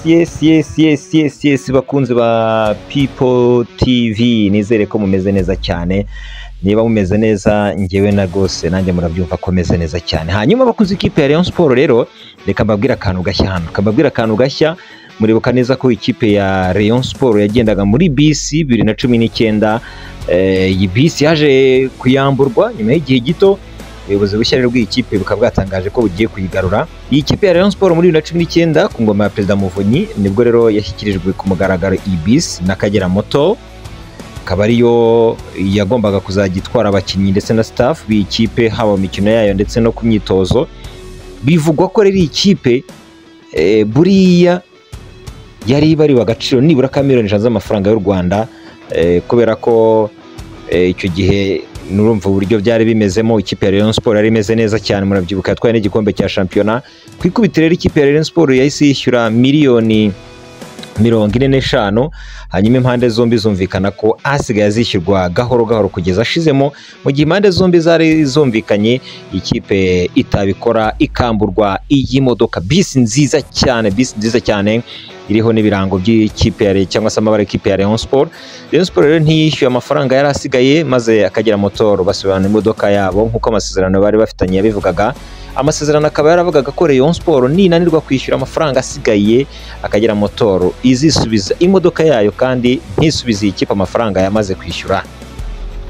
yes yes yes yes yes bakunzi ba people tv nizere ko mumeze neza cyane niba mumeze neza ngewe na rwose nanjye murabyumva ko meze neza cyane hanyuma bakunze ikipe ya Rayon Sport rero reka mbabwire akantu gashya hano kababwira akantu gashya muribuka neza ko ikipe ya Rayon Sport yagendaga muri bisi bibiri na cumi n'icyenda eh, iyi bisi yaje kuyamburwa nyuma y'igihe gito ubuyobozi bushya rero bw'iyi kipe bukaba bwatangaje ko bugiye kuyigarura iyi kipe ya Rayon Sport muri bibiri na cumi n'icyenda ku ngoma ya Perezida Muvunyi nibwo rero yashyikirijwe ku mugaragaro iyi bisi n'Akagera Moto akaba ariyo yagombaga kuzajya itwara abakinnyi ndetse na staff b'iyi kipe haba mu mikino yayo ndetse no ku myitozo bivugwa ko rero iyi kipe eh, buriya yari ibariwe agaciro nibura ka miliyoni ijana z'amafaranga y'u Rwanda eh, kubera ko eh, icyo gihe nurumva uburyo byari bimezemo ikipe ya Rayon Sport yari imeze neza cyane murabyibuka yatwaye n'igikombe cya shampiyona ku ikubitiro rero ikipe ya Rayon Sport yahise yishyura miliyoni mirongo ine n'eshanu hanyuma impande zombi zumvikana ko asigaye azishyurwa gahoro gahoro kugeza ashizemo mu gihe impande zombi zari zumvikanye ikipe itabikora ikamburwa iyi modoka bisi nziza cyane bisi nziza cyane iriho n'ibirango by'ikipe ya Rayon- cyangwa se amabara y'ikipe ya Rayon Sport Rayon Sport rero ntiyishyuye amafaranga yari asigaye maze akagera motoro basubirana imodoka yabo nk'uko amasezerano bari bafitanye yabivugaga amasezerano akaba yaravugaga ko Rayon Sport ninanirwa kwishyura amafaranga asigaye akagera motoro izisubiza imodoka yayo kandi ntisubize iyi kipe amafaranga yamaze kwishyura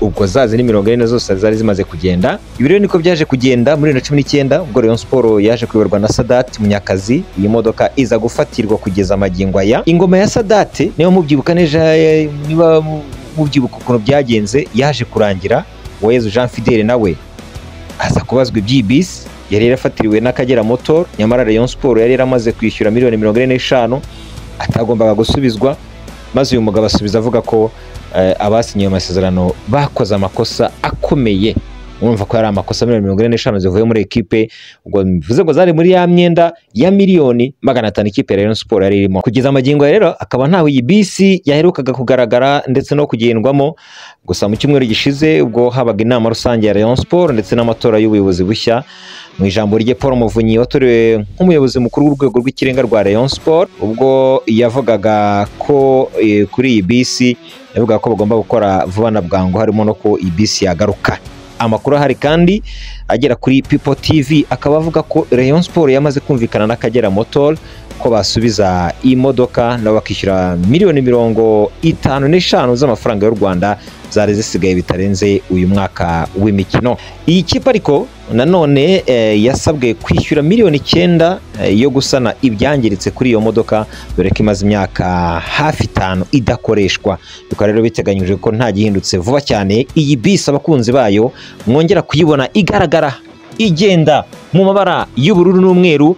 ubwo zazindi mirongo ine zose zari zimaze kugenda ibi rero niko byaje kugenda muri bibiri na cumi n'icyenda ubwo Rayon Sport yaje kuyoborwa na Sadat Munyakazi iyi modoka iza gufatirwa kugeza magingo aya ingoma ya Sadat niba mubyibuka neza eh, niba mu- mubyibuka ukuntu byagenze yaje kurangira Uwayezu Jean Fidele nawe aza kubazwa iby'iyi bisi yari yarafatiriwe n'Akagera Motor nyamara Rayon Sport yari yaramaze kwishyura miliyoni mirongo ine n'eshanu atagombaga gusubizwa maze uyu mugabo asubiza avuga ko eh, abasinyiye amasezerano bakoze amakosa akomeye urumva ko yari amakosa miliyoni mirongo ine n'eshanu zivuye muri ekipe ubwo bivuze ngo zari muri ya myenda ya miliyoni magana atanu ikipe ya Rayon Sport yari irimo kugeza amagingo ya rero akaba ntawe iyi bisi yaherukaga kugaragara ndetse no kugendwamo gusa mu cyumweru gishize ubwo habaga inama rusange ya Rayon Sport ndetse n'amatora y'ubuyobozi bushya mu ijambo rye Paul Muvunyi watorewe nk'umuyobozi mukuru w'urwego rw'ikirenga rwa Rayon Sport ubwo yavugaga ko eh, kuri iyi bisi yavugaga ko bagomba gukora vuba na bwangu harimo no ko iyi bisi yagaruka amakuru ahari kandi agera kuri People TV akaba avuga ko Rayon Sport yamaze kumvikana n'Akagera Motor ko basubiza iyi modoka nabo bakishyura miliyoni mirongo itanu n'eshanu z'amafaranga y'u Rwanda zari zisigaye bitarenze uyu mwaka w'imikino iyi kipe ariko nanone eh, yasabwe kwishyura miliyoni icyenda eh, yo gusana ibyangiritse kuri iyo modoka dore ko imaze imyaka hafi itanu idakoreshwa bikaba rero biteganyijwe ko nta gihindutse vuba cyane iyi bisi abakunzi bayo mwongera kuyibona igaragara igenda mu mabara y'ubururu n'umweru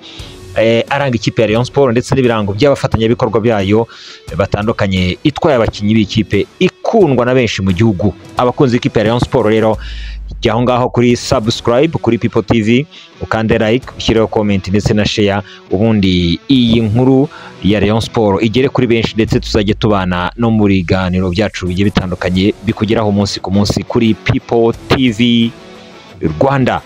eh, aranga ikipe ya Rayon Sport ndetse n'ibirango by'abafatanyabikorwa byayo batandukanye itwaye abakinnyi b'ikipe ikundwa na benshi mu gihugu abakunzi b'ikipe ya Rayon Sport rero jya aho ngaho kuri subscribe kuri People TV ukande like ushyireho comment ndetse na share ubundi iyi nkuru ya Rayon Sport igere kuri benshi ndetse tuzajye tubana no mu biganiro byacu bigiye bitandukanye bikugeraho umunsi ku munsi kuri People TV Rwanda